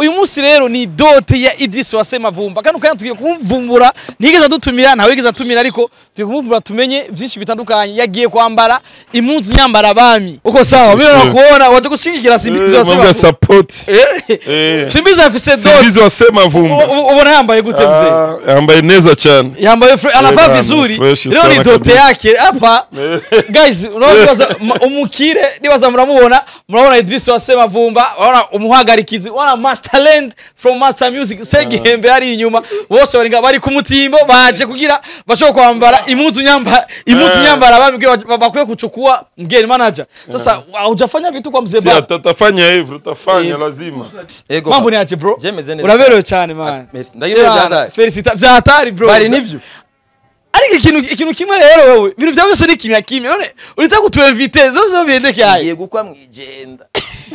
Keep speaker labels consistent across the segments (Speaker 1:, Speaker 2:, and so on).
Speaker 1: uyu munsi rero ni dote ya Idris Wase Mavumba kano kanya tugiye kumvumbura ntigeze adutumira ntawe yigeze atumira ariko tugiye kumvumbura tumenye byinshi bitandukanye yagiye kwambara impunzu nyambara bami uko sawa mimi nakuona waje gushingikira Simbizi Wase
Speaker 2: mambo ya
Speaker 1: Mavumba
Speaker 2: support
Speaker 1: Eh,
Speaker 2: Eh.
Speaker 1: Simbizi afise dote
Speaker 2: Simbizi wasema vumba
Speaker 1: U- u- ubona yambaye gute mzee
Speaker 2: Ah, yambaye neza cyane
Speaker 1: yambaye fre- anavaa
Speaker 2: bana,
Speaker 1: vizuri
Speaker 2: fresh
Speaker 1: leo ni
Speaker 2: sana
Speaker 1: dote
Speaker 2: kabisa.
Speaker 1: yake hapa guys unawaza umukire nibaza muramubona murabona Idris Wase Mavumba urabona umuhagarikizi urabona Masterland from Master Music Segihembe ari inyuma bose bari nga- bari ku mutimbo baje kugira bashobora kwambara impunzu nyamba impunzu
Speaker 2: Eh.
Speaker 1: nyambara babwiye ba- bakwiye kuchukua mgeni manager sasa hujafanya vitu kwa mzee
Speaker 2: Si
Speaker 1: baba
Speaker 2: atatafanya hivyo utafanya
Speaker 1: Eh.
Speaker 2: lazima
Speaker 3: Ego
Speaker 1: mambo
Speaker 3: papa.
Speaker 1: ni aje bro
Speaker 3: Jemeze neza.
Speaker 1: uraberewe cyane man
Speaker 3: Merci. Ndagirewe
Speaker 1: Yeah,
Speaker 3: byatari.
Speaker 1: felicita byahatari bro
Speaker 3: Bari nivyo.
Speaker 1: ariko ikintu ikintu kimwe rero wowe ibintu byawe byose ni kimya kimya none urita kutuinvite zose zo biendeke hayi
Speaker 3: Ngiye gukwa mwijenda.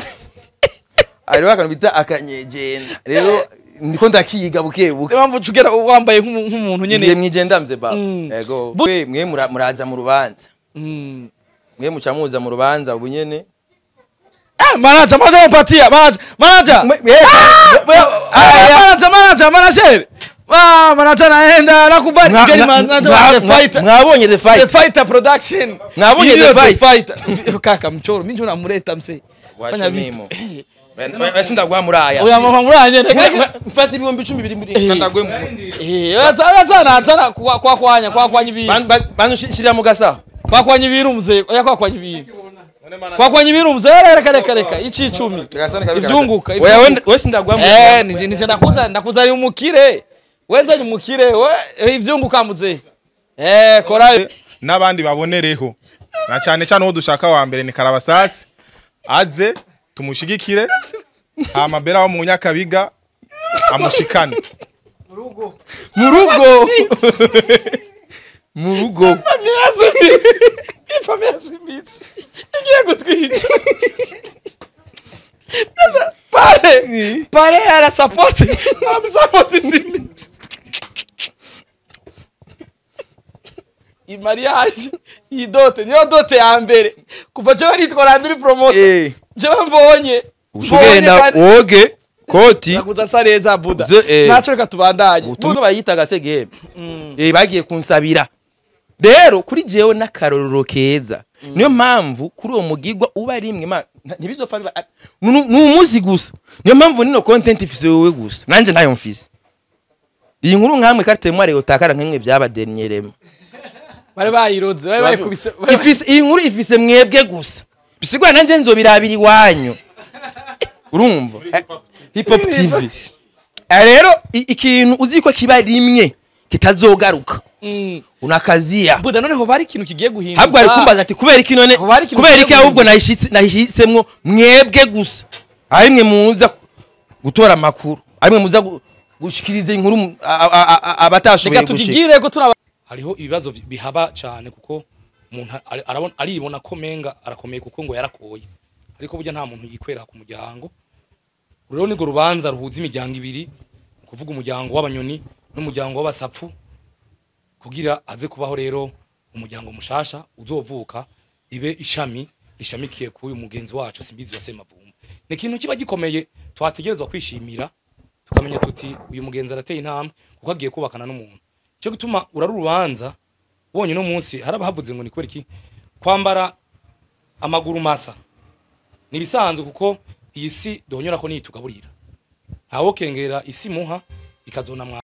Speaker 3: Hariho akantu bita akanyegenda. Rero ndiko ndakiga buke buke.
Speaker 1: niyo mpamvu tugera wambaye nk'umu- nk'umuntu
Speaker 3: Ngiye
Speaker 1: nyene
Speaker 3: mwijenda mze baba.
Speaker 1: Mm.
Speaker 3: Ego.
Speaker 1: Bu-
Speaker 3: Mwe mwe mura- muraza mu rubanza.
Speaker 1: Mm.
Speaker 3: Mwe muca muza mu rubanza ubu nyene.
Speaker 1: Ah, manager manager mpatia manager manager
Speaker 3: Mwe- mwe-
Speaker 1: Ah, manager manager manager ah manager naenda nakubali
Speaker 3: Mwa-
Speaker 1: mgeni
Speaker 3: mwa-
Speaker 1: manager
Speaker 3: mwa-
Speaker 1: wa The
Speaker 3: mwa-
Speaker 1: Fighter
Speaker 3: Mwabonye the
Speaker 1: The
Speaker 3: fight.
Speaker 1: Fighter production
Speaker 3: Mwabonye
Speaker 1: Hiyo
Speaker 3: The Fight?
Speaker 1: kaka mchoro mimi ndio namleta mse fanya
Speaker 3: Wacha
Speaker 1: vitu
Speaker 3: mimo. Wese ndagwa muraya.
Speaker 1: oya mama muranye
Speaker 3: Mfata ibihumbi icumi biri muri ndagwe mu.
Speaker 1: eh azana azana kwa kwa kwanya kwa kwanya ibintu
Speaker 3: Bantu shirira mu gasaho.
Speaker 1: kwa kwanya ibintu mzee oya kwa kwanya ibintu kwa kwanya ibintu mzee reka reka reka ici icumi ivyunguka
Speaker 3: Oya
Speaker 1: ivyunguka.
Speaker 3: wende- wese ndagwa mu.
Speaker 1: Eh, nije nije ndakuza ndakuzari umukire. Wenzanye umukire, we eh, ivyunguka muze. Eh, korayo.
Speaker 4: n'abandi babonereho na cyane cyane uwo dushaka wa mbere ni karabasasi aze tumushigikire hama bera wo mu nyakabiga amushikane
Speaker 3: mu rugo mu rugo
Speaker 1: Ifamia simbitsi. Igiye gutwica. Sasa pare. Pare ara support. Am support simbitsi. I mariage iyi dote niyo dote ya mbere kuva jewe nitwa Landry promoter
Speaker 3: eh
Speaker 1: jewe mbonye
Speaker 3: ushugenda
Speaker 1: kandi-
Speaker 3: woge koti
Speaker 1: nakuza sa neza buda
Speaker 3: Ze- eh.
Speaker 1: naco reka tubandanye
Speaker 3: utumwe bayitaga segebe eh bagiye kunsabira rero kuri jewe n'akarorero keza niyo mpamvu kuri uwo mugigwa uba ari imwe ma- nta- ntibizopfa biba- ni ni umuzi gusa niyo mpamvu nino content ifise wowe gusa nanje ntayo mfise iyi nkuru nkamwe karite mware utakara nk'imwe byabadenyerema
Speaker 1: bari bayiroze bari bayikubise bari-
Speaker 3: ifise iyi nkuru ifise mwebwe gusa bisigura nanje nzobirabira iwanyu urumva Eh, hip hop tv Eh, rero i- ikintu uzi ko kiba rimwe kitazogaruka
Speaker 1: Mm.
Speaker 3: unakazia
Speaker 1: buda noneho bari ikintu kigiye guhinduka
Speaker 3: habwo ari kumbaza ati kubera iki none
Speaker 1: Aho bari ikintu
Speaker 3: kubera iki
Speaker 1: kigiye
Speaker 3: ahubwo
Speaker 1: guhinduka.
Speaker 3: nahishitse nahishisemwo mwebwe gusa ari mwe muza gutora amakuru ari mwe muza gu- gushikiriza inkuru mu- a- a- a- a- abatashoboye
Speaker 1: reka
Speaker 3: gushika
Speaker 1: tukigire ko turaba hariho ibibazo vi- bihaba cyane kuko umuntu ari- arabona aribona ko menga arakomeye kuko ngo yarakoye ariko burya nta muntu yikwera ku muryango rero nirwo rubanza ruhuza imiryango ibiri ni kuvuga umuryango w'abanyoni n'umuryango w'abasapfu kugira aze kubaho rero umuryango mushasha uzovuka ibe ishami rishamikiye kuri uyu mugenzi wacu simbizi wa semavumba ni ikintu kiba gikomeye twategerezwa kwishimira tukamenya tuti uyu mugenzi arateye intambwe kuko agiye kubakana n'umuntu cyo gutuma urari urubanza wonye no munsi haraba havuze ngo ni kubera iki kwambara amaguru masa ni ibisanzwe kuko iyi si duhonyora ko niyitugaburira ntawo kengera isi muha ikazona mwa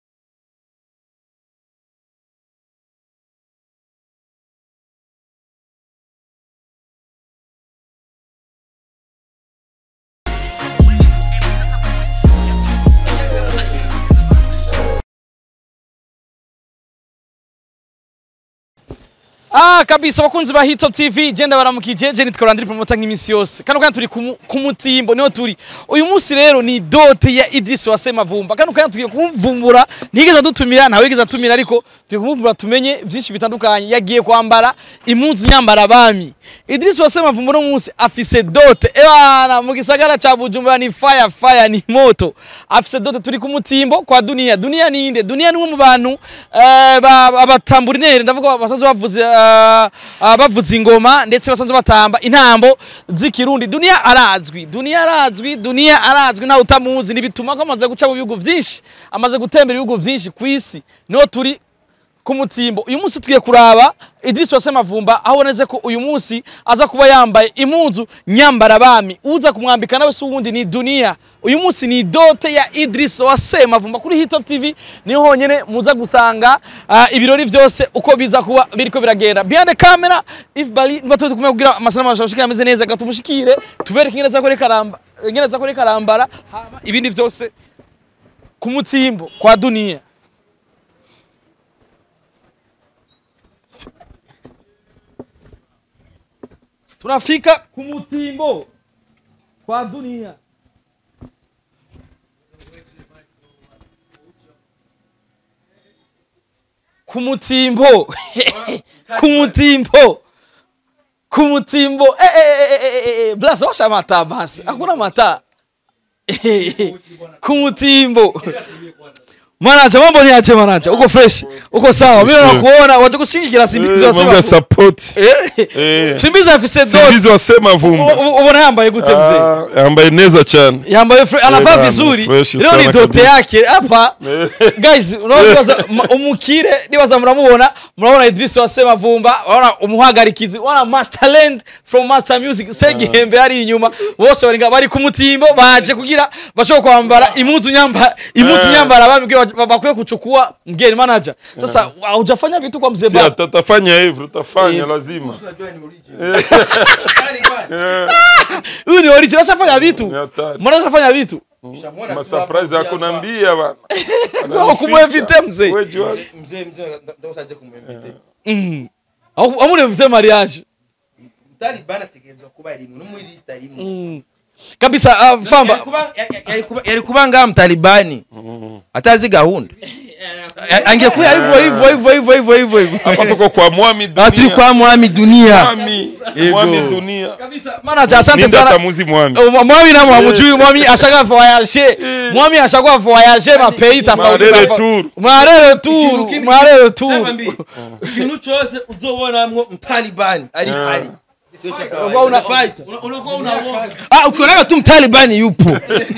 Speaker 1: Ah kabisa bakunzi ba Hito TV genda baramukije je nitwa Landry promoter nk'imisi yose kano kanya turi ku mu- ku mutimbo niho turi uyu munsi rero ni dote ya Idris Wase Mavumba kano kanya tugiye kumvumbura ntigeze adutumira ntawe yigeze atumira ariko tugiye kumvumbura tumenye byinshi bitandukanye yagiye kwambara impunzu nyambara bami Idris Wase Mavumba no munsi afise dote ebana mu gisagara ca Bujumbura ni fire fire ni moto afise dote turi ku mutimbo kwa dunia dunia ni inde dunia ni umwe mu bantu eh, ba- abatamburinere ndavuga basazo bavuze eh,
Speaker 5: ah, ah, bavuza ingoma ndetse basanzwe batamba intambo z'ikirundi duniya arazwi duniya arazwi duniya arazwi ntawe utamuzi nibituma ko amaze guca mu bihugu byinshi amaze gutembera ibihugu byinshi ku isi niho turi ku mutimbo uyu munsi tugiye kuraba Idris Wase Mavumba aho boneze ko uyu munsi aza kuba yambaye impunzu nyambara bami uza kumwambika nawe si uwundi ni dunia uyu munsi ni dote ya Idris Wase Mavumba kuri Hit Top TV niho honyene muza gusanga ah, ibirori byose uko biza kuba biriko biragenda behind the camera if bali batoze kumwe kugira amasanamu ashobora ameze neza gatumushikire tubereke ingene zakore karamba ingene zakore karambara hama ibindi byose ku mutimbo kwa dunia tunafika ku mutimbo kwa dunia ku mutimbo ku mutimbo ku mutimbo eh, eh, eh, eh, eh, eh, blas washa mata basi hakuna mata ku mutimbo manaja mambo ni aje manaja uko fresh uko sawa mimi nakuona waje kushingikira simbizi
Speaker 2: Eh, mambo ya
Speaker 5: wasema
Speaker 2: support
Speaker 5: eh
Speaker 2: Eh.
Speaker 5: simbizi afise dote
Speaker 2: simbizi wasema vumba
Speaker 5: U- ubona yambaye gute mzee
Speaker 2: Ah, yambaye neza cyane
Speaker 5: yambaye fre- anavaa
Speaker 2: bana,
Speaker 5: vizuri
Speaker 2: fresh
Speaker 5: leo ni
Speaker 2: sana
Speaker 5: dote
Speaker 2: kabisa.
Speaker 5: yake hapa guys unaona ma- umukire nibaza muramubona murabona Idris Wasema Vumba urabona umuhagarikizi urabona Master Land from Master Music Segihembe ari inyuma bose bari nga- bari ku mutimbo baje kugira bashobora kwambara impuzu nyamba impuzu
Speaker 2: Eh.
Speaker 5: nyambara bambwiye bakwiye kuchukua mgeni manager sasa hujafanya vitu kwa mzee
Speaker 2: Si
Speaker 5: baba
Speaker 2: atatafanya hivyo utafanya lazima
Speaker 5: huyu ni original ashafanya vitu
Speaker 2: Ni hatari.
Speaker 5: mbona ashafanya vitu
Speaker 2: masurprise yako nambia bana
Speaker 5: Kwa kumwevite mzee
Speaker 2: Wewe Joas.
Speaker 3: mzee mzee ndakusaje kumwemvite
Speaker 5: Mhm. Au- amune mvite mariage
Speaker 3: Taliban ategerezwa kuba rimwe no muri list rimwe
Speaker 5: kabisa ah, famba
Speaker 3: Yari kuba- yari- yari kuba- yari kuba ngaha mtalibani atazi gahunda A- angekuwa hivyo hivyo hivyo hivyo hivyo hivyo hivyo
Speaker 2: hapa tuko kwa mwami
Speaker 3: Ah, turi
Speaker 2: dunia
Speaker 3: kwa mwami dunia
Speaker 2: mwami mwami dunia
Speaker 5: kabisa manager asante
Speaker 2: Minda
Speaker 5: sana
Speaker 2: tamuzi mwami
Speaker 5: Uh, mwami namwe hamujui mwami ashaka voyage mwami ashaka voyage ma pays tofauti
Speaker 2: Marere
Speaker 5: tofauti.
Speaker 2: tour.
Speaker 5: marere tour marere tour
Speaker 3: ikintu cyose uzobonamwo mtalibani ari hari
Speaker 5: Unakuwa una-
Speaker 3: Ah, ukionaga tu mtalibani yupo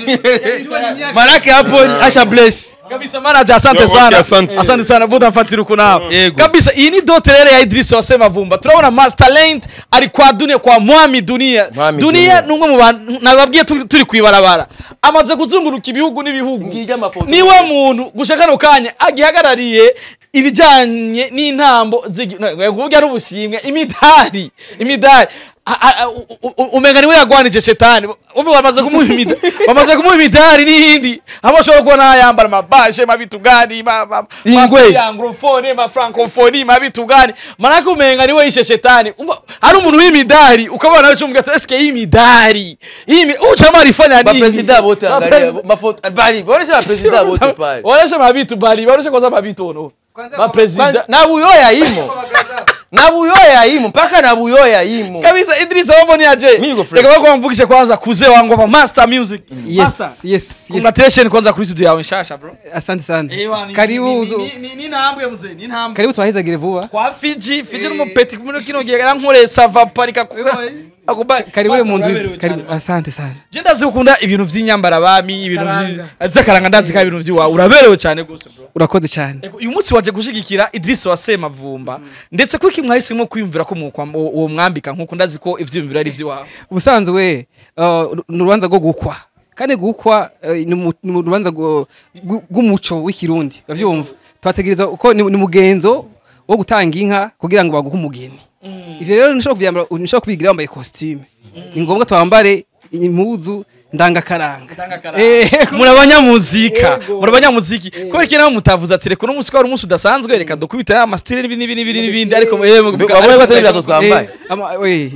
Speaker 3: manake hapo ni asha bless
Speaker 5: kabisa manager asante
Speaker 2: Yo, okay,
Speaker 5: sana
Speaker 2: asante.
Speaker 5: asante sana buda mfatira uko nawe
Speaker 3: Yego.
Speaker 5: kabisa iyi ni dote rero ya Idris wasema vumba turabona master talent ari kwa dunia kwa mwami dunia
Speaker 3: Mwami
Speaker 5: dunia
Speaker 3: Dunia.
Speaker 5: ni umwe mu bantu nababwiye turi turi kwibarabara amaze kuzunguruka ibihugu n'ibihugu
Speaker 3: Ngirya amafoto.
Speaker 5: niwe muntu gushaka kano kanya agihagarariye ibijyanye n'intambo z'igi- no, kuvuga ari ubushimwe imidari imidari A- a- a- u- u- u- umenga niwe yagwanije shetani umva bamaze kumuha imidari bamaze kumuha imidari n'iyindi aho ashobora kubona yambara amabaje mabitu gani ma- ma-
Speaker 3: Ingwe.
Speaker 5: ma- anglofone ma francophonie mabitu gani manake umenga niwe yishe shetani umva hari umuntu w'imidari ukabona nawe cyumva ati eske iyi midari iyi mi- uchama alifanya nini
Speaker 3: bapresida bote angalia
Speaker 5: Bapresida-
Speaker 3: mafoto bali bonesha bapresida bote pale
Speaker 5: Waonesha mabitu bali, waonesha kwanza mabitu ono. Mapresida.
Speaker 3: na buyoya imo na buyoya imo mpaka na buyoya imo
Speaker 5: Kabisa Idris mambo ni aje?
Speaker 3: Mimi niko fresh.
Speaker 5: Reka bako mvukishe kwanza kuzee wangu wa Master Music.
Speaker 6: Yes,
Speaker 5: Master.
Speaker 6: yes, yes.
Speaker 5: Congratulations kwanza kuri studio yawe nshasha bro.
Speaker 6: Asante sana.
Speaker 5: Ewa, ni-
Speaker 6: Karibu
Speaker 5: ni-
Speaker 6: uzo.
Speaker 5: ni- ni- ni ntambwe mzee, ni ntambwe.
Speaker 6: Karibu twahezagire vuba.
Speaker 5: Kwa Fiji, Fiji n'umupeti kumwe kino gihe yarankoreye sava parika kuza. Akubali.
Speaker 6: Karibu ule
Speaker 5: Master,
Speaker 6: mu
Speaker 5: uraberewe
Speaker 6: nzu. Karibu.
Speaker 5: cyane.
Speaker 6: Asante sana.
Speaker 5: Je ndazi ukunda ibintu vy'inyambara bami, ibintu vy'akaranga ndazi ka ibintu vy'iwawe. Uraberewe cyane gose bro.
Speaker 6: Urakoze cyane.
Speaker 5: Ego, uyu munsi waje gushigikira Idris Wasema Vumba ndetse kuko mwahisemo kwiyumvira ko mu kwa- uwo mwambika nkuko ndazi ko ivyiyumviro ari ivy'iwawe
Speaker 6: Ubusanzwe uh, ni urubanza rwo gukwa. Kandi gukwa uh, ni mu- ni mu rubanza rwo- rw- rw'umuco w'ikirundi. Bavyumva. Twategereza uko ni ni mugenzo wo gutanga inka kugira ngo baguhe umugeni. Ivyo rero nishobora kuvyambara nishobora kubigira wambaye costume. Ni ngombwa twambare impuzu ndangakaranga. Eh,
Speaker 5: muri abanyamuzika muri abanyamuziki kubera iki nawe mutavuze ati reka uno munsi ko ari umunsi udasanzwe reka dukubite ya masitire n'ibindi n'ibindi n'ibindi ariko eh, muga-
Speaker 3: wabonye ko atari ibirato twambaye
Speaker 6: Eh, ama- we.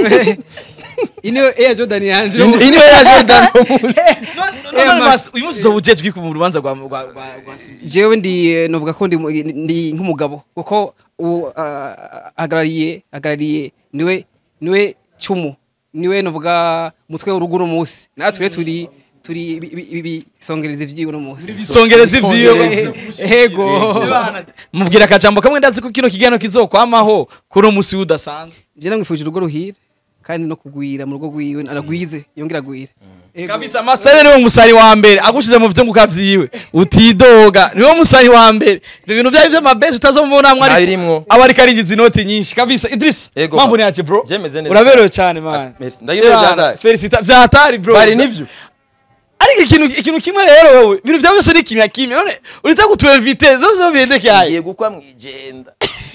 Speaker 6: Iyi niyo Air Jordan yanje.
Speaker 3: iyi niyo ya Jordan
Speaker 5: No, no, no, mas- uyu munsi uzoba ujejwe ku rubanza rwa rwa- rwa- rwa
Speaker 6: jewe ndi eh, novuga ko ndi mu- ndi nk'umugabo kuko uwo ah, ahagarariye ahagarariye niwe niwe cumu niwe novuga mutwe w'urugo uno munsi natwe rero turi turi ibi- ibi- ibi- ibisongereza ivyiwe no munsi
Speaker 5: bisongereza ivyiwe
Speaker 6: ego
Speaker 5: mubwira akajambo kamwe ndazi ko kino kiganiro kizokwamaho kuri uwo musi udasanzwe
Speaker 6: je namwifuje urugo ruhire kandi no kugwira mu rugo rwiwe aragwize yongera agwire Ego.
Speaker 5: kabisa master niwe musari wa mbere agushize mu vyunguka vyiwe utidoga niwe musari wa mbere ivyo bintu vyari vy'amabesi utazomubona mwari
Speaker 3: Nabirimwo.
Speaker 5: aba ariko arinjiza inoti nyinshi kabisa Idris
Speaker 3: Ego,
Speaker 5: mambo
Speaker 3: ba-
Speaker 5: ni yaje bro
Speaker 3: Jemeze neza.
Speaker 5: uraberewe cyane man
Speaker 3: As- merci. Ndagirewe
Speaker 5: Yeah,
Speaker 3: vyatari.
Speaker 5: felicita vyatari bro
Speaker 3: bari nivyo
Speaker 5: ariko ikintu ikintu kimwe rero wewe ibintu vyawe byose ni kimya kimya none urita kutuinvite zose zo biendeke
Speaker 3: ngiye gukwa mwijenda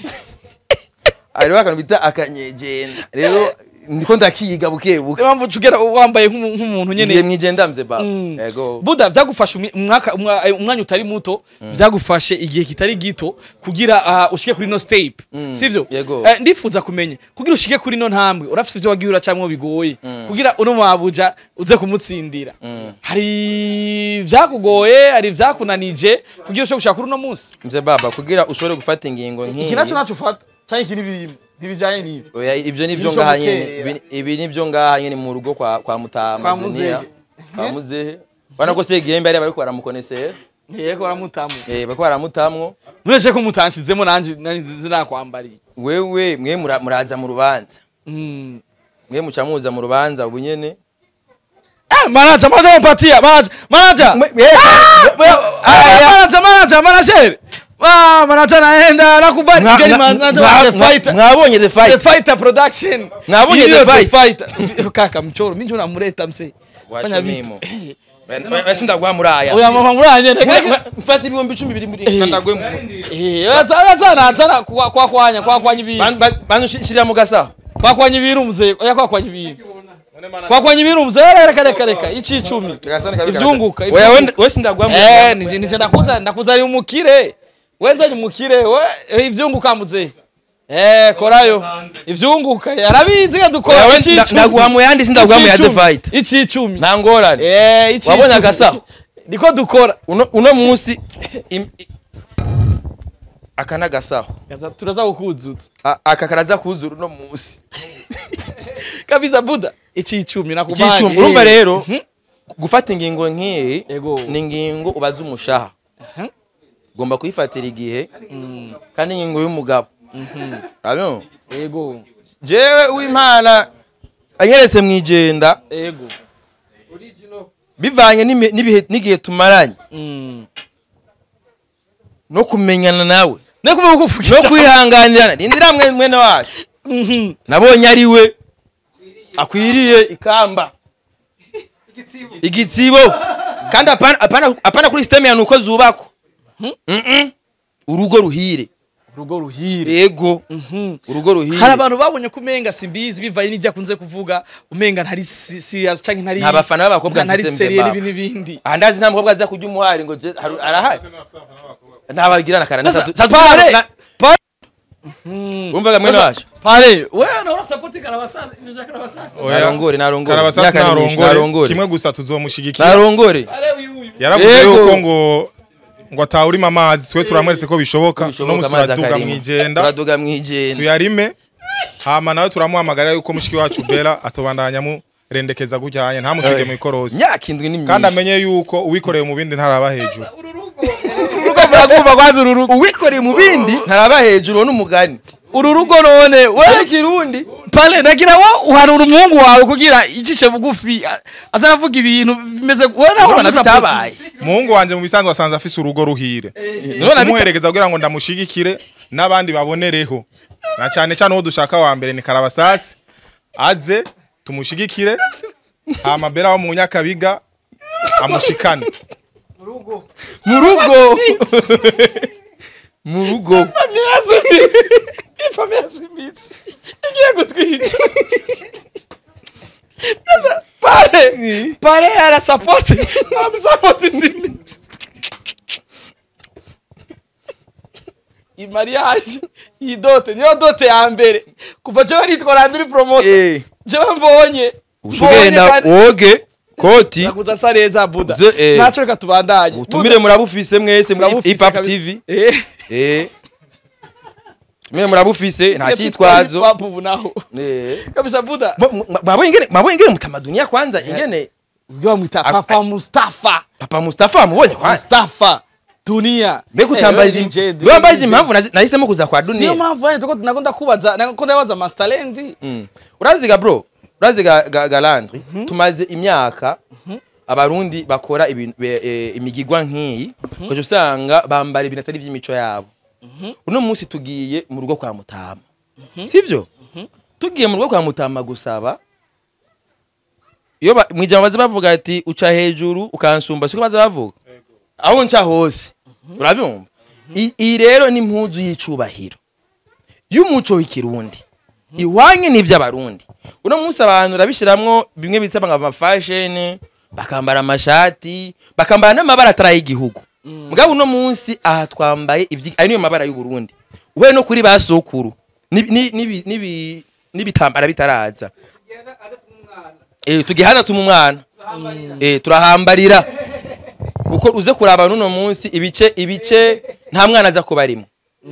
Speaker 3: hariho akantu bita akanyegenda rero ndiko ndakiga buke buke
Speaker 5: impamvu ucugera wambaye nk'umu- nk'umuntu
Speaker 3: ngiye
Speaker 5: nyene
Speaker 3: mwijenda mze baba
Speaker 5: Mm.
Speaker 3: yego
Speaker 5: buda vyagufashe umi- umwaka umwa- eh, umwanya utari muto vyagufashe igihe kitari gito kugira ah, ushike kuri no step sivyo
Speaker 3: Yego.
Speaker 5: Eh, ndifuza kumenya kugira ushike kuri no ntambwe urafise ivyo wagiye uracamwo bigoye kugira uno mabuja uze kumutsindira hari vyakugoye hari vyakunanije kugira ushobore gushaka kuri uno munsi
Speaker 3: mze baba kugira ushobore gufata ingingo nk'iyi
Speaker 5: iki naco naco ufata canke iki n'ibirimo ntibijanye n'ivyo
Speaker 3: Oya, ivyo nivyo
Speaker 5: Ibisho
Speaker 3: ngaha
Speaker 5: bukera.
Speaker 3: nyene ibi- ibi nivyo ngaha nyene mu rugo kwa kwa mutama
Speaker 5: Kwa
Speaker 3: Dunia.
Speaker 5: Muzehe.
Speaker 3: kwa muzehe bana ko se gembe ari bariko baramukonesera
Speaker 5: yego baramutamu
Speaker 3: eh bariko baramutamwo
Speaker 5: nuretse ko mutanshizemo nanje nanje zinakwambariye
Speaker 3: wewe mwe mura- muraza mu rubanza
Speaker 5: Mm.
Speaker 3: mwe muca muza mu rubanza ubu nyene
Speaker 5: Eh, manager, manager mpatia, manager, manager. Ah, manager, manager, manager. Ah, manager naenda nakubali.
Speaker 3: Mwa-
Speaker 5: Mgeni
Speaker 3: mwa-
Speaker 5: manager
Speaker 3: mwa-
Speaker 5: wa The
Speaker 3: mwa-
Speaker 5: Fighter.
Speaker 3: mwabonye the
Speaker 5: The
Speaker 3: fight
Speaker 5: Fighter production.
Speaker 3: Mwabonye
Speaker 5: Iliyo
Speaker 3: The Fight?
Speaker 5: Fighter. Kaka mchoro, mimi ndio namleta mse. Fanya vitu.
Speaker 3: wacu sindagwa muraya
Speaker 5: Oya mama muranye
Speaker 3: mfata ibihumbi icumi biri muri kandagwe mu
Speaker 5: Eh, azana azana azana kwa kwa kwanya kwa kwanya ibintu.
Speaker 3: bantu shirira mu gasaho
Speaker 5: Kwa kwanya ibintu mzee. Oya kwa kwanya ibintu. Kwa kwanya ibintu mzee. Reka reka reka. Ichi 10. Ivyunguka.
Speaker 3: oya
Speaker 5: ivyunguka.
Speaker 3: we sindagwa mu
Speaker 5: Eh, nije nije ndakuza ndakuzari umukire. Wenza ni umukire, we eh, ivyunguka muze. Eh, korayo. Ivyunguka arabizi ga dukora
Speaker 3: Oya, we
Speaker 5: ici
Speaker 3: nda-
Speaker 5: icumi.
Speaker 3: ndaguha mu yandi sindagwa mu ya
Speaker 5: Ici
Speaker 3: the
Speaker 5: icumi.
Speaker 3: fight
Speaker 5: Ici 10.
Speaker 3: nta ngorane
Speaker 5: Eh, ici
Speaker 3: Wabonye
Speaker 5: icumi.
Speaker 3: agasaho?
Speaker 5: Niko dukora.
Speaker 3: uno uno munsi im- i- aka n'agasaho
Speaker 5: Gaza turaza kukuzutsa.
Speaker 3: A- aka karaza kuzura uno munsi
Speaker 5: Kabisa Buda. Ici 10 nakubanye.
Speaker 3: Icicumi. urumva rero gufata ingingo nk'iyi
Speaker 5: Ego.
Speaker 3: ni ingingo ubaza umushaha
Speaker 5: Mhm.
Speaker 3: ugomba kuyifatira igihe kandi ingingo y'umugabo urabona
Speaker 5: Ego.
Speaker 3: jewe uw'imana anyeretse mu igenda
Speaker 5: Ego.
Speaker 3: bivanye n'imi- n'ibihe- n'igihe tumaranye
Speaker 5: Mm.
Speaker 3: no kumenyana nawe
Speaker 5: Nekume
Speaker 3: no
Speaker 5: kukufukiza.
Speaker 3: kwihanganirana rindira mwe mwene wacu
Speaker 5: Mhm.
Speaker 3: nabonye ari we akwiriye ikamba igitsibo kandi apana, apana, apana kuri siteme ya nuko zubakwa Mm-mm. urugo ruhire
Speaker 5: Urugo ruhire.
Speaker 3: yego
Speaker 5: Mhm.
Speaker 3: urugo ruhire
Speaker 5: hari abantu babonye ko umenga simbizi bivaye n'ibyo akunze kuvuga umenga ntari si- serious canke ntari
Speaker 3: Nta bafana b'abakobwa
Speaker 5: ntari
Speaker 3: mfise
Speaker 5: seriye
Speaker 3: Mzee
Speaker 5: n'ibi n'ibindi
Speaker 3: aha ndazi nta mukobwa aza kurya umuhari ngo je- haru- arahari ntabagirana kara
Speaker 5: Sasa, pare, pare. Mm.
Speaker 3: wumvaga mwene
Speaker 5: Sasa,
Speaker 3: wacu
Speaker 5: pare wewe na urasapoti karabasaza ibyo bya karabasaza
Speaker 4: Oya.
Speaker 3: narongore narongore
Speaker 4: karabasasi
Speaker 3: Imyaka ni myinshi,
Speaker 4: narongore
Speaker 3: narongore
Speaker 4: kimwe gusa tuzomushigikira
Speaker 3: narongore
Speaker 5: pare uyu uyu
Speaker 4: yaravuze
Speaker 3: Yego.
Speaker 4: yuko ngo ngo atawurima amazi twe turamweretse ko bishoboka no
Speaker 3: Bishoboka
Speaker 4: musi
Speaker 3: amazi
Speaker 4: turaduga
Speaker 3: akarima.
Speaker 4: mwijenda
Speaker 3: turaduga mwijenda
Speaker 4: tuyarime hama nawe turamuhamagarira yuko mushiki wacu bera atobandanya murendekeza gujyanye ntamusige mu ikorosi
Speaker 3: myaka indwi ni
Speaker 4: kandi
Speaker 3: myinshi
Speaker 4: amenye yuko uwikoreye mu bindi ntaraba hejuru
Speaker 5: urugo muragumva kwanza uru rugo
Speaker 3: uwikoreye mu bindi ntaraba hejuru uwo n'umugani
Speaker 5: uru rugo none we
Speaker 3: ari kirundi
Speaker 5: pale nagira wo uhanura umuhungu wawe kugira icishe bugufi a- aza aravuga ibintu bimeze we nawe
Speaker 3: urabona
Speaker 5: uramusapoti.
Speaker 3: bitabaye
Speaker 4: umuhungu wanje mu bisanzwe asanze afise urugo ruhire
Speaker 3: none bita-
Speaker 4: kumuherekeza kugira ngo ndamushigikire n'abandi babonereho na cyane cyane uwo dushaka wa mbere ni karabasasi aze tumushigikire hama bera wo mu nyakabiga amushikane
Speaker 3: mu rugo mu rugo
Speaker 5: Famille yasimbitse ifamille yasimbitse igiye gutwica Sasa pale pale arasapoti amusapoti simbitse imariage iyi dote niyo dote ya mbere kuva jewe nitwa randiri promote
Speaker 3: eh
Speaker 5: jewe mbonye
Speaker 3: ushugenda
Speaker 5: kandi-
Speaker 3: woge koti
Speaker 5: nakuza asa neza buda
Speaker 3: Ze- eh.
Speaker 5: naco reka tubandanye
Speaker 3: utumire murabufise mwese muri
Speaker 5: Turabufise
Speaker 3: hip hop
Speaker 5: kabisa.
Speaker 3: tv
Speaker 5: Eh.
Speaker 3: eh mwe murabufise nta cyitwazo
Speaker 5: Hip hop ubu naho
Speaker 3: eh
Speaker 5: kabisa buda
Speaker 3: Bo- mwa- mwabonye ingene mwabonye ingene mutamaduni ya kwanza ingene
Speaker 5: ubwo bamwita
Speaker 3: Ak-
Speaker 5: papa mustafa
Speaker 3: papa mustafa wamubonye kwanza
Speaker 5: mustafa dunia
Speaker 3: mbega
Speaker 5: Eh,
Speaker 3: utambaje
Speaker 5: wewe DJ,
Speaker 3: wewe wambaje
Speaker 5: DJ.
Speaker 3: impamvu nazi- nahisemo kuza kwa
Speaker 5: siyo
Speaker 3: dunia
Speaker 5: mpamvu yani tuko nako ndakubaza nako ndabaza mastalendi
Speaker 3: Mm. uraziga bro uraziga ga, galandri tumaze imyaka abarundi bakora ibintu be- eh, imigigwa nk'iyi ukaja usanga bambara ibintu atari ivy'imico yabo uno munsi tugiye mu rugo kwa mutama sivyo tugiye mu rugo kwa mutama gusaba iyo ba- mw'ijambo baza bavuga ati uca hejuru ukansumba siko baza bavuga aho nca hose urabyumva I- iyi rero ni impuzu y'icubahiro y'umuco w'ikirundi iwanye n'ivy'abarundi uno munsi abantu urabishiramwo bimwe bisaba nka amafasheni bakambara amashati bakambara n'amabara atari ay'igihugu mugabo uno munsi aha twambaye ivyi- ayo niyo mabara y'uburundi uhuye no kuri ba sokuru n'ibi- n'ibi- n'ibi- n'ibi- n'ibitambara bitaraza Eh, tugiye hadatuma umwana Eh, turahambarira kuko uze kuraba n'uno munsi ibice ibice nta mwana aza kuba arimo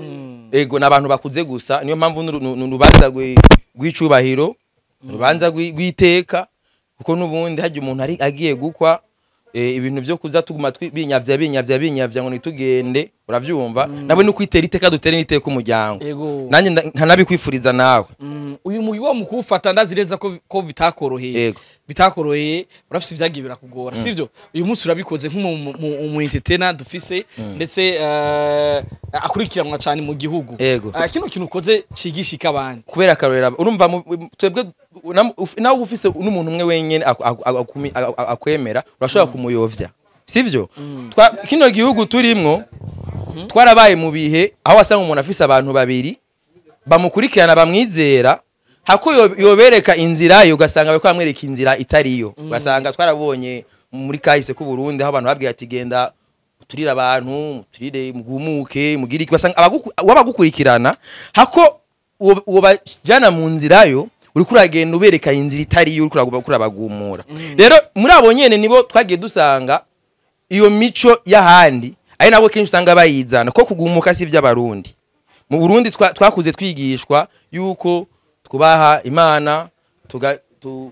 Speaker 3: ego ni abantu bakuze gusa niyo mpamvu n'uru- nu- nu- urubanza rwi- rw'icubahiro urubanza rwi- rw'iteka kuko n'ubundi hajya umuntu ari agiye gukwa eh, ibintu byo kuza tuguma twi- binyavya binyavya binyavya ngo nitugende uravyumva nawe no kwitera iteka dutere n'iteka umuryango
Speaker 5: Ego.
Speaker 3: nanjye nda- nkanabikwifuriza nawe
Speaker 5: Mm, uyu mugwi wo mu kuwufata ndazireza ko ko bitakoroheye
Speaker 3: Yego.
Speaker 5: bitakoroheye urafise ivyagiye birakugora sivyo uyu munsi urabikoze nk'umu entertainer dufise ndetse eh, akurikiranwa cyane mu gihugu
Speaker 3: Yego.
Speaker 5: Eh, kino kintu ukoze cigishika abandi
Speaker 3: kubera akarorera urumva mu- mu- twebwe nam- uf- nawe uba ufise n'umuntu umwe wenyene aku- aku- akumi- a- a- akwemera urashobora kumuyovya sivyo Twa- kino gihugu turimwo twarabaye mu bihe aho wasanga umuntu afise abantu babiri bamukurikirana bamwizera hako yo- yobereka inzira yo ugasanga bariko bamwereka inzira itariyo ugasanga twarabonye muri kahise k'u Burundi aho abantu babwiye ati genda turire abantu turire mugumuke mugire iki basanga abaguku- uwabagukurikirana hako uwo uwo bajana mu nzira yo uriko uragenda ubereka inzira itariyo uriko uragu- uriko urabagumura rero muri abo nyene nibo twagiye dusanga iyo mico y'ahandi ari nabo kenshi usanga bayizana ko kugumuka si iby'abarundi mu burundi twa- twakuze twigishwa yuko twubaha imana tuga- tu-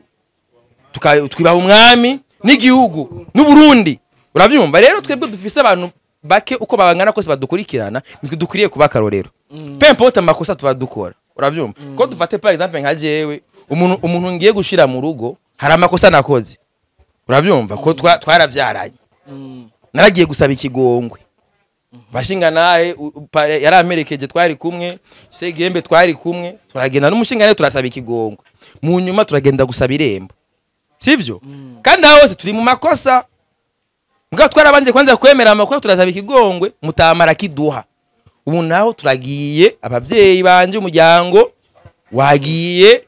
Speaker 3: tuka- twubaha umwami n'igihugu n'uburundi urabyumva rero twebwe dufise abantu bake uko babangana kose badukurikirana nitwe dukwiriye kuba akarorero pempote amakosa tuba dukora urabyumva ko dufate par exemple nka jewe umuntu umuntu ngiye gushira mu rugo hari amakosa nakoze urabyumva ko twa- twaravyaranye naragiye gusaba ikigongwe bashinga nahe u- u- pa- yari amerekeje twari kumwe segembe twari kumwe turagenda n'umushinga nawe turasaba ikigongwe mu nyuma turagenda gusaba irembo sivyo kandi aho hose turi mu makosa mbwa twarabanje kwanza kwemera amakosa turasaba ikigongwe mutamara kiduha ubu naho turagiye abavyeyi banje umuryango wagiye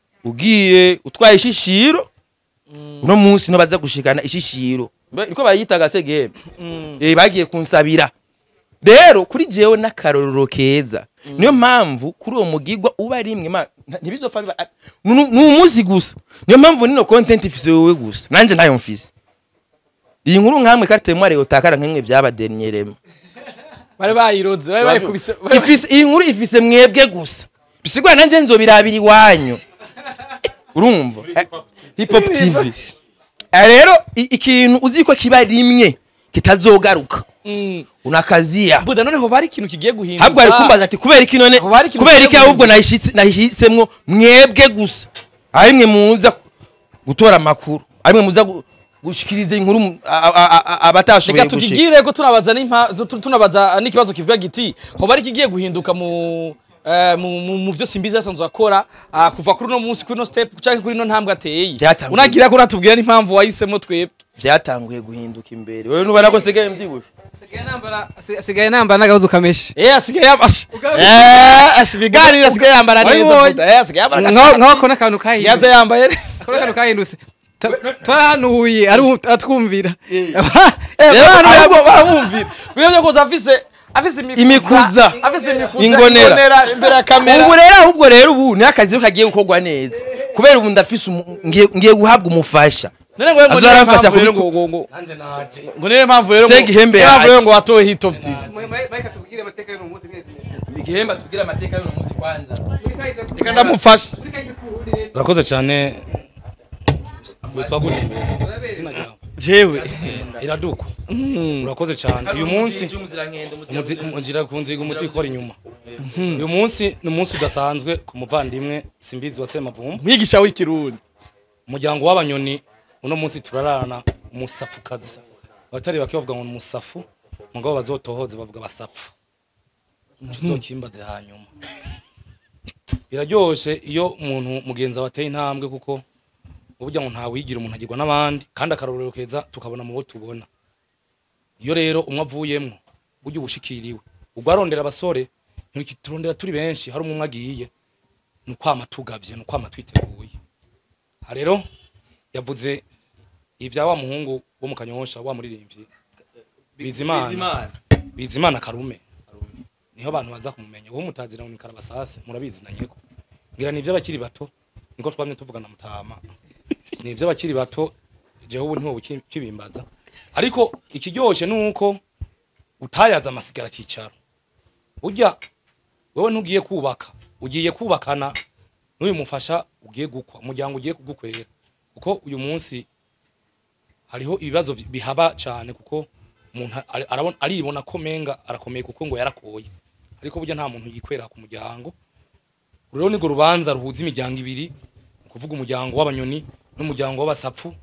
Speaker 3: ugiye utwaye ishishiro uno munsi no baza gushikana ishishiro Mbe- niko bayitaga segembe eh bagiye kunsabira rero kuri jewe n'akarorero keza niyo mpamvu kuri uwo mugigwa uba rimwe ma- nta- ntibizopfa biba a- nu- ni umunsi gusa niyo mpamvu nino content ifise wowe gusa nanje ntayo mfise iyi nkuru nkamwe karte mware utakara nk'imwe byabadernieremo
Speaker 5: bari bayiroze bari bayikubise
Speaker 3: ifise iyi nkuru ifise mwebwe gusa bisigwa nanje nzobirabira iwanyu urumva Eh, hip hop tv Eh, rero i- ikintu uzi ko kiba rimwe kitazogaruka
Speaker 5: Mm.
Speaker 3: unakazia
Speaker 5: buda noneho bari ikintu kigiye guhinduka
Speaker 3: habwo ari kumbaza ati kubera iki none
Speaker 5: Aho bari ikintu
Speaker 3: kubera iki
Speaker 5: kigiye
Speaker 3: ahubwo
Speaker 5: guhinduka.
Speaker 3: nahishitse nahishisemwo mwebwe gusa arimwe muza gutora amakuru arimwe muza gu- gushikiriza inkuru mu- a- a- a- a- abatashoboye
Speaker 5: reka
Speaker 3: gushika
Speaker 5: tukigire ko tunabaza n'impa tu- tunabaza n'ikibazo kivuga giti ho bari kigiye guhinduka mu eh, mu mu- mu byo simbizi yasanzwe akora ah, kuva kuri uno munsi kuri no step cyangwa kuri no ntambwe ateye
Speaker 3: Byatanguye.
Speaker 5: unagira ko uratubwira n'impamvu wahisemo twebwe
Speaker 3: vyatanguye guhinduka imbere wewe nubona ko sigaye mbyibushe
Speaker 6: asigaye nambara n'agahuzu kameshe
Speaker 5: eh asigaye yambasha eh ashi biganira asigaye yambara neza
Speaker 6: Wabibonye?
Speaker 5: buda eh asigaye yambara
Speaker 6: nkaho
Speaker 5: agashati
Speaker 6: nkaho ko n'akantu
Speaker 5: asigaye aza
Speaker 6: kahindutse
Speaker 5: yambaye
Speaker 6: akora akantu kahindutse Ta- twarahanuye aru- aratwumvira Eh,
Speaker 5: rero
Speaker 6: twarahanuye
Speaker 5: ahubwo barabumvira bimwe byo kuza afise afise
Speaker 3: Imikuza.
Speaker 5: afise imikuza
Speaker 3: Ingonera.
Speaker 5: imbere ya kamera
Speaker 3: ubu rero ahubwo rero ubu ni akazi ko kagiye gukorwa neza kubera ubu ndafise umu- ngiye ngiye guhabwa umufasha
Speaker 5: none ngo ngo
Speaker 3: Azoramfasha
Speaker 5: niyo mpamvu rero
Speaker 3: kubiku-
Speaker 5: ngo ngo ngo ngo niyo mpamvu rero ngo
Speaker 3: Sega ihembe
Speaker 5: niyo mpamvu rero
Speaker 3: yacu.
Speaker 5: ngo watowe hit of tv
Speaker 6: Mike atubwire amateka y'uno munsi mwese.
Speaker 3: igihemba tugira amateka y'uno munsi kwanza
Speaker 5: reka ndamufasha
Speaker 1: urakoze cyane witwa gute mbere izina ryawe
Speaker 5: jewe
Speaker 1: iraduka urakoze cyane uyu munsi umuzi- umugira ku nziga umuti ukora inyuma uyu munsi ni umunsi udasanzwe ku muvandimwe simbizi wa semavumba
Speaker 5: mwigisha w'ikirundi
Speaker 1: umuryango w'abanyoni uno munsi turararana umusafukazi abatari bake bavuga ngo ni umusafu mugabo bazotohoze bavuga basapfu tuzokimbaze hanyuma biraryoshe iyo umuntu mugenzi wawe ateye intambwe kuko uburyo ngo ntawigira umuntu agirwa n'abandi kandi akarorero keza tukabona mu bo tubona iyo rero umwe avuyemwo burya ubushikiriwe ubwo arondera abasore turondera turi benshi hari umwe agiye ni ukwama tugavye ni ukwama twiteguye aha rero yavuze ibya wa muhungu wo mu kanyosha wa muririmbyi bizimana bizimana karume niho abantu baza kumumenya wowe mutazira ngo ni karabasase murabizi na nyeko ngira ni iby'abakiri bato niko twamye tuvugana mutama ni iby'abakiri bato jewe ubu ntiwo kibimbaza ariko ikiryoshe ni uko utayaza amasigara cyicaro burya wewe ntugiye kubaka ugiye kubakana n'uyu mufasha ugiye gukwa umuryango ugiye kugukwera kuko uyu munsi hariho ibibazo vi- bihaba cyane kuko umuntu ari- arabona- aribona ko menga arakomeye kuko ngo yarakoye ariko burya nta muntu yikwera ku muryango rero nirwo rubanza ruhuza imiryango ibiri ni ukuvuga umuryango w'abanyoni n'umuryango w'abasapfu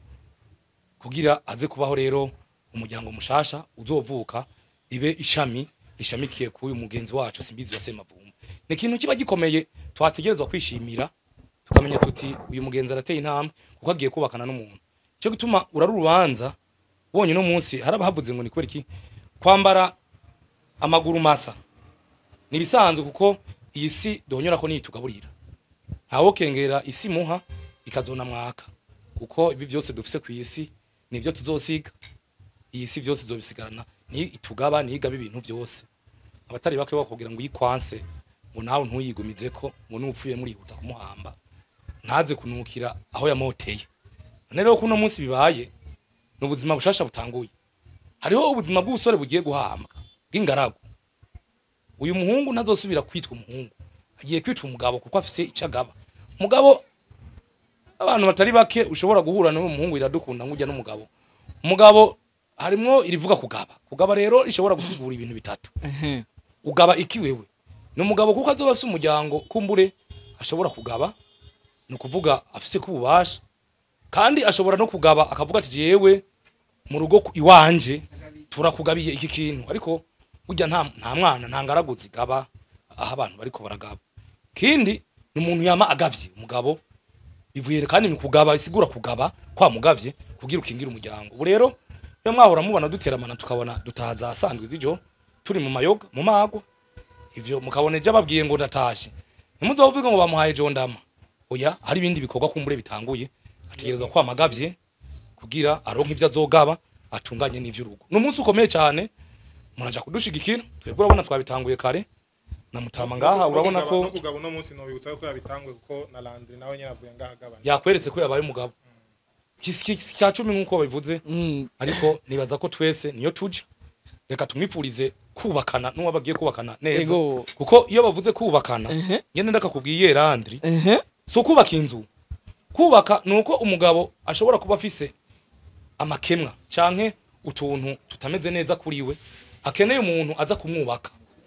Speaker 1: kugira aze kubaho rero umuryango mushasha uzovuka ibe ishami rishamikiye kuri uyu mugenzi wacu simbizi wa semavumba ni ikintu kiba gikomeye twategerezwa kwishimira tukamenya tuti uyu mugenzi arateye intambwe kuko agiye kubakana n'umuntu cyo gituma urari urubanza ubonye no munsi hari abahavuze ngo ni kubera iki kwambara amaguru masa ni ibisanzwe kuko iyi si duhonyora ko niyitugaburira ntawo kengera isi muha ikazona mwaka kuko ibi byose dufise ku isi nivyo tuzosiga iyi si byose izobisigarana ni itugaba ni igaba ibintu byose abatari bake bakubwira ngo yikwanse ngo nawe ntuyigumize ko ngo n'upfuye murihuta kumuhamba ntaze kunukira aho yamoteye none rero kuno munsi bibaye ni ubuzima bushasha butanguye hariho ubuzima bw'ubusore bugiye guhambwa bw'ingaragu uyu muhungu ntazosubira kwitwa umuhungu agiye kwitwa umugabo kuko afise icyo agaba umugabo abantu batari bake ushobora guhura n'uwo muhungu iradukunda nk'ujya n'umugabo umugabo harimwo irivuga kugaba kugaba rero rishobora gusigura ibintu bitatu ugaba iki wewe ni umugabo kuko azoba afise umuryango kumbure ashobora kugaba ni ukuvuga afise ko ububasha kandi ashobora no kugaba akavuga ati jewe mu rugo ku- iwanje turakugabiye iki kintu ariko burya nta nta mwana nta ngaragu zigaba aho abantu bariko baragaba kindi ni umuntu yama agavye umugabo bivuye kandi ni kugaba isigura kugaba kwa mugavye kugira ukingire umuryango ubu rero iyo mwahora mubona duteramana tukabona dutaha za sandwi z'ijoro turi mu mayoga mu magwa ivyo mukabona ejo ababwiye ngo ndatashe ntimuzovuga ngo bamuhaye jondama oya hari ibindi bikorwa kumbure bitanguye ategerezwa kwamagavye kugira aronke ivyo azogaba atunganye n'ivy'urugo ni umunsi ukomeye cyane muraja kudushigikira twebwe urabona twabitanguye kare na mutama ngaha urabona ko
Speaker 4: no kugaba uno munsi nobibutsa ko yabitangwe kuko na Landry nawe nyene avuye ngaha agabanya
Speaker 1: yakweretse ko yabaye umugabo Kisi- kisi cya cumi nk'uko babivuze ariko nibaza ko twese niyo tuja reka tumwipfurize kubakana n'uwo bagiye kubakana neza
Speaker 5: Ego.
Speaker 1: kuko iyo bavuze kubakana
Speaker 5: Ehe.
Speaker 1: ngende ndakakubwiye Landry
Speaker 5: ehe
Speaker 1: si ukubaka inzu kubaka ni uko umugabo ashobora kuba afise amakemwa canke utuntu tutameze neza kuri we akeneye umuntu aza kumwubaka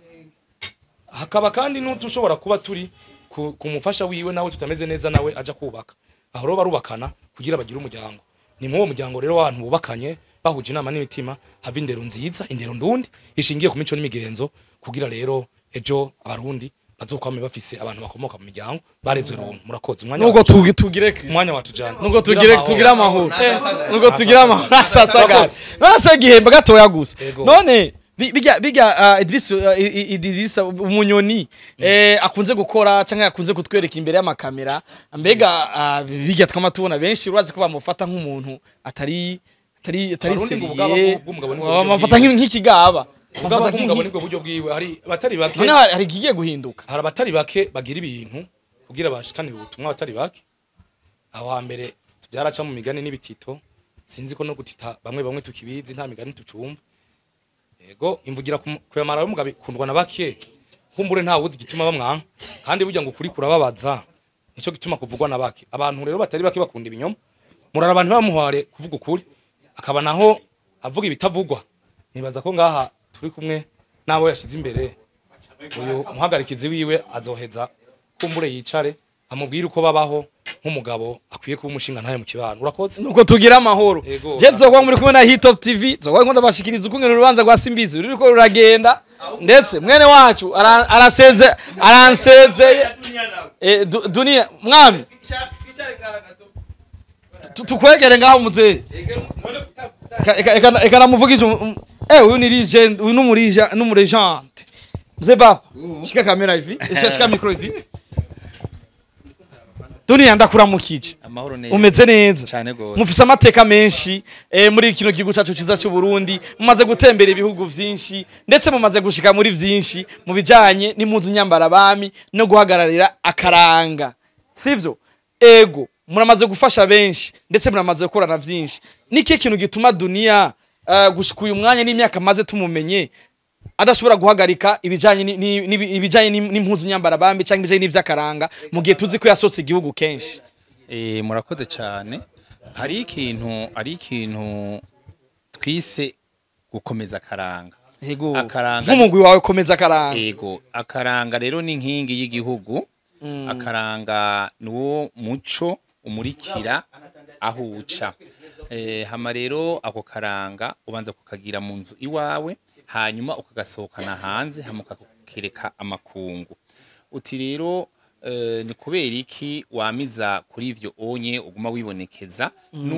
Speaker 1: hakaba kandi n'utushobora kuba turi ku, ku mufasha wiwe nawe tutameze neza nawe aja kubaka aho rero barubakana kugira bagire umuryango ni muri uwo muryango rero w'abantu bubakanye bahuje inama n'imitima hava indero nziza indero ndundi ishingiye ku mico n'imigenzo kugira rero ejo abarundi bazokwame bafise abantu bakomoka mu miryango barezwe runtu murakoze umwanya
Speaker 5: nubwo
Speaker 1: wacu-
Speaker 5: tugi- tugire Kristo.
Speaker 1: umwanya watujana
Speaker 5: nubwo tugire tugire amahoro nubwo tugire amahoro asasagara none se igihembo gatoya gusa
Speaker 1: Ego.
Speaker 5: none bi- bijya bijya ah, Idris ah, I- I- Idris umunyoni eh, akunze gukora cyangwa akunze kutwereka imbere y'amakamera mbega ah, bijya twama tubona benshi urazi ko bamufata nk'umuntu atari atari atari
Speaker 1: Abarundi ngo ubwabo
Speaker 5: seriye
Speaker 1: bw'umugabo nibwo buryo
Speaker 5: bamufata
Speaker 1: bwiwe.
Speaker 5: nk'ikigaba
Speaker 1: ubwabo
Speaker 5: Bamufata
Speaker 1: bw'umugabo
Speaker 5: nk'iki-
Speaker 1: nibwo buryo bwiwe hari abatari bake
Speaker 5: none hari hari ikigiye guhinduka
Speaker 1: hari abatari bake bagira ibintu kugira bashikanire ubutumwa abatari bake aho hambere byaraca mu migani n'ibitito sinzi ko no gutita bamwe bamwe tukibizi nta migani tucumva yego imvugira ku- kuyamara y'umugabo ikundwa na bake kumbure nta wuzi igituma bamwanka kandi burya ngo ukuri kurababaza nico gituma kuvugwa na bake abantu rero batari bake bakunda ibinyoma muraraba ntibamuhware kuvuga ukuri akaba naho avuga ibitavugwa nibaza ko ngaha turi kumwe n'abo yashize imbere uyu muhagarikizi wiwe azoheza kumbure yicare amubwire uko babaho nk'umugabo akwiye kuba umushinga ntaye mu kibano urakoze
Speaker 5: nuko tugira amahoro
Speaker 1: Yego.
Speaker 5: je nzogwa muri kumwe na hitop tv nzogwa nkunda bashikiriza ukungene urubanza rwa simbizi ruriko ruragenda ndetse mwene wacu ara- arasenze aransezeye Eh, du- dunia mwami Tu- tukwegere ngaho muzee Eka- eka- eka- eka namuvugije um- um- eh uyu ni legend uyu numurija numurejante mzee baba shika kamera hivi shika shika micro hivi dunia ndakuramukije
Speaker 7: amahoro neza
Speaker 5: umeze neza
Speaker 7: cyane gose
Speaker 5: mufise amateka menshi eh, muri kino gihugu cacu ciza c'u Burundi mumaze gutembera ibihugu vyinshi ndetse mumaze gushika muri vyinshi mu bijanye n'impuzu nyambara bami no guhagararira akaranga sivyo ego muramaze gufasha benshi ndetse muramaze gukorana vyinshi niki kintu gituma dunia uh, gushika uyu mwanya n'imyaka maze tumumenye adashobora guhagarika ibijanye ni- ni- ni- ibijanye ni- n'impuzu nyambara bambi canke ibijanye n'ivy'akaranga mu gihe tuzi ko yasotse igihugu kenshi
Speaker 7: eh murakoze cyane hari ikintu ari ikintu twise gukomeza akaranga
Speaker 5: Ego.
Speaker 7: Akaranga-
Speaker 5: nk'umugwi wawe komeza akaranga
Speaker 7: ego akaranga rero ni inkingi y'igihugu akaranga niwo muco umurikira aho uca eh, hama rero ako karanga ubanza kukagira mu nzu iwawe hanyuma ukagasohokana hanze hama ukakereka amakungu uti rero eh, ni kubera iki wamiza kuri ivyo onye uguma wibonekeza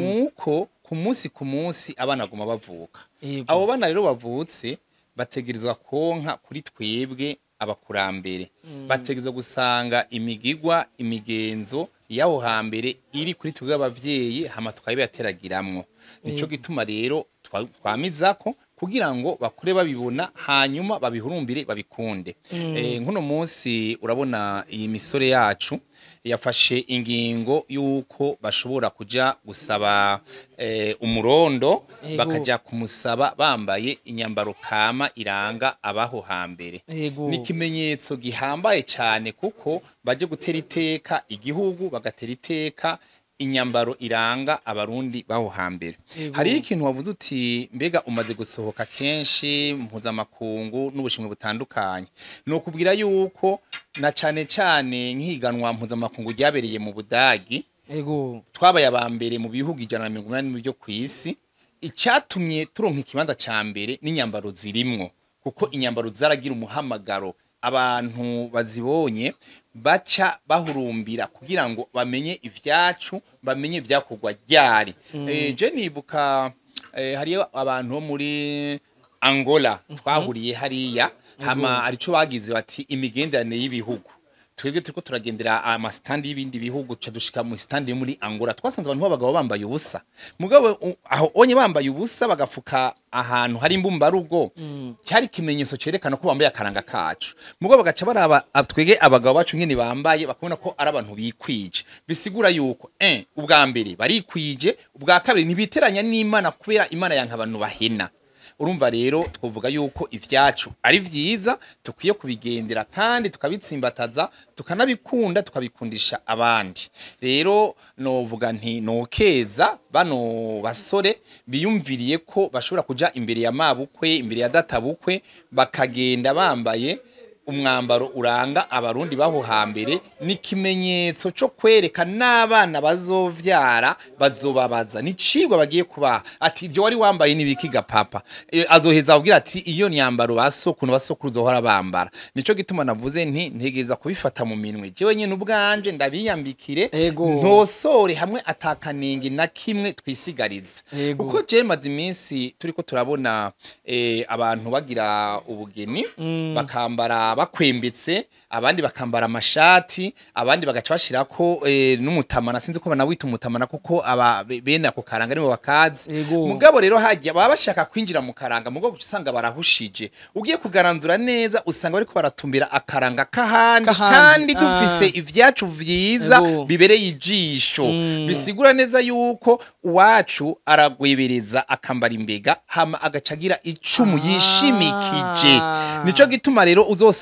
Speaker 7: nuko ku munsi ku munsi abana baguma bavuka
Speaker 5: Yego.
Speaker 7: abo bana rero bavutse bategerezwa konka kuri twebwe abakurambere bategerezwa gusanga imigigwa imigenzo y'aho hambere iri kuri twebwe abavyeyi hama tukabibateragiramwo nico gituma rero twa- twamizako kugira ngo bakure babibona hanyuma babihurumbire babikunde eh, nkuno munsi urabona iyi misore yacu yafashe ingingo y'uko bashobora kuja gusaba eh, umurondo
Speaker 5: Ego.
Speaker 7: bakaja kumusaba bambaye inyambaro kama iranga abaho hambere
Speaker 5: Ego.
Speaker 7: ni ikimenyetso gihambaye cyane kuko baje gutera iteka igihugu bagatera iteka inyambaro iranga abarundi baho hambere hari ikintu wavuze uti mbega umaze gusohoka kenshi mpuzamakungu n'ubushimwe butandukanye ni ukubwira yuko na cyane cyane nk'ihiganwa mpuzamakungu ryabereye mu budagi
Speaker 5: ego
Speaker 7: twabaye aba mbere mu bihugu ijana na mirongo inani byo ku isi icyatumye turonka ikibanza cya mbere n'inyambaro zirimwo kuko inyambaro zaragira umuhamagaro abantu bazibonye baca bahurumbira kugira ngo bamenye ivyacu bamenye ibyakorwa ryari Eh, je nibuka eh, hariyo abantu bo muri angola twahuriye hariya hama arico bagize bati imigenderanire y'ibihugu twebwe turiko turagendera amasitandi y'ibindi bihugu ca dushika mu standi yo muri Angola twasanze abantu b'abagabo bambaye ubusa mugabo u- aho onye bambaye ubusa bagafuka ahantu hari imbumbarugo cyari ikimenyetso cerekana ko bambaye akaranga kacu mugabo bagaca baraba ab- twege abagabo bacu ngene bambaye bakabona ko ari abantu bikwije bisigura yuko eh ubwa mbere barikwije ubwa kabiri ntibiteranya n'Imana kubera Imana yanka abantu bahena urumva rero twavuga yuko ivyacu ari vyiza tukwiye kubigendera kandi tukabitsimbataza tukanabikunda tukabikundisha abandi rero novuga nti nokeza bano basore biyumviriye ko bashobora kuja imbere ya mabukwe imbere ya databukwe bakagenda bambaye umwambaro uranga abarundi baho hambere ni ikimenyetso cyo kwereka n'abana bazovyara bazobabaza ni cigwa bagiye kubaha ati ibyo wari wambaye nibikiga papa e, azoheza abwira ati iyo nyambaro basokunu basokuru zohora bambara nico gituma navuze nti ntegeza kubifata mu minwe jewe nyene ubwanje ndabiyambikire
Speaker 5: Ego.
Speaker 7: ntosore hamwe atakanenge na kimwe twisigariza
Speaker 5: Ego.
Speaker 7: kuko je maze iminsi turiko turabona eh, abantu bagira ubugeni bakambara bakwembetse abandi bakambara amashati abandi bagaca bashirako eh, n'umutamana sinzi ko banawita umutamana kuko aba be- bene ako karanga nibo bakazi
Speaker 5: Ego.
Speaker 7: mugabo rero hajya baba bashaka kwinjira mu karanga mugabo uca usanga barahushije ugiye kugaranzura neza usanga bariko baratumbira akaranga kahandi
Speaker 5: Kahandi,
Speaker 7: kandi dufise
Speaker 5: ah.
Speaker 7: ivyacu vyiza
Speaker 5: Ego.
Speaker 7: bibereye ijisho bisigura neza yuko uwacu aragwebereza akambara imbega hama agaca agira icumu yishimikije nico gituma rero uzosanga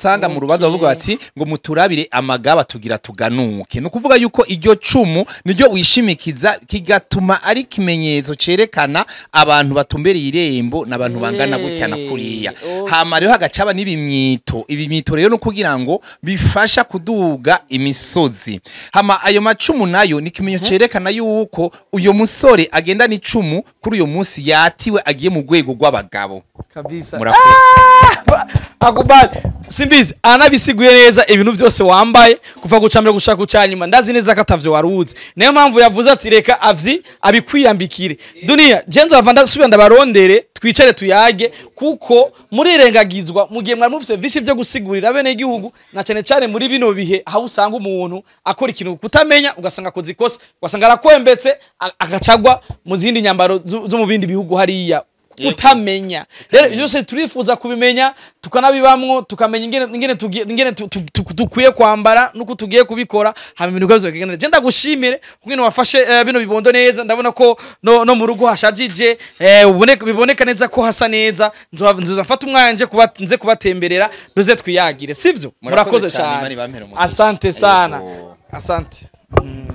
Speaker 7: usanga mu rubanza bavuga bati ngo muturabire amagaba tugira tuganuke ni ukuvuga yuko iryo cumu niryo wishimikiza kigatuma ari ikimenyetso cerekana abantu batumbereye irembo n'abantu bangana gutya na kuriya hama rero hagacaba n'ibimyito ibimyito rero no kugira ngo bifasha kuduga imisozi hama ayo macumu nayo ni ikimenyetso cerekana yuko uyo musore agenda n'icumu kuri uyo munsi yatiwe agiye mu rwego rw'abagabo
Speaker 5: kabisa
Speaker 7: murakoze
Speaker 5: akubali simbizi anabisiguye neza ibintu byose wambaye kuva guca mbere gushaka guca nyuma ndazi neza ko atavyo waruzi niyo mpamvu yavuze ati reka avyi abikwiyambikire duniya jenzo bava ndasubira ndabarondere twicare tuyage kuko murirengagizwa mu gihe mwari mufise vyinshi vyo gusigurira bene igihugu na cyane cyane muri bino bihe aho usanga umuntu akora ikintu kutamenya ugasanga akoze ikosa ugasanga arakwembetse a- agacagwa mu zindi nyambaro zo zo mu bindi bihugu hariya utamenya rero ibyo byose turifuza kubimenya tukanabibamwo tukamenya ingene ingene tugiye- ingene tu- tu- tu- dukwiye kwambara nuko tugiye kubikora hama ibintu byose bikagenda je ndagushimire kungene wafashe eh, bino bibondo neza ndabona ko no, no mu rugo hashajije eh, uboneka- biboneka neza ko hasa neza nzoza nzoza mfata umwanya nje kuba nze kubatemberera duze twiyagire sivyo
Speaker 7: Murakoze
Speaker 5: murakoze
Speaker 7: cyane, Imana
Speaker 5: cyane
Speaker 7: ibampere umugisha.
Speaker 5: asante sana
Speaker 7: Yego.
Speaker 5: asante mm.